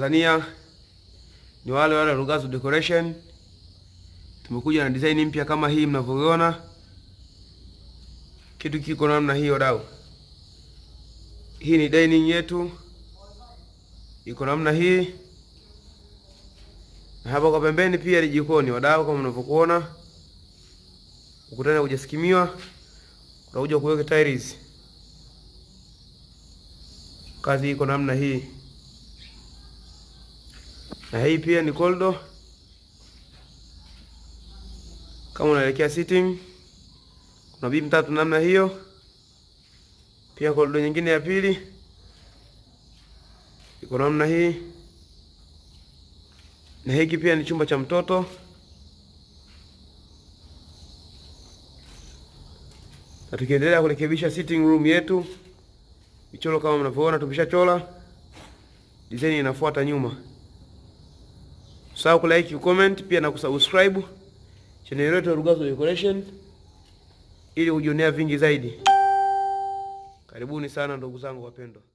Tanzania, ni wale wale Rugazu Decoration. Tumekuja na design mpya kama hii mnavyoiona. Kitu kiko namna hii wadau. Hii ni dining yetu, iko namna hii, na hapa kwa pembeni pia ni jikoni wadau, kama mnavyokuona. Ukutani hujasikimiwa, utakuja kuweka tiles. Kazi iko namna hii, na hii pia ni corridor. Kama unaelekea sitting, kuna beam tatu namna hiyo. Pia corridor nyingine ya pili iko namna hii, na hiki pia ni chumba cha mtoto. Na tukiendelea kurekebisha sitting room yetu, michoro kama mnavyoona tumeshachola, design inafuata nyuma. Usahau kulike, comment pia na kusubscribe channel yetu ya Rugazu Decoration ili kujionea vingi zaidi. Karibuni sana ndugu zangu wapendwa.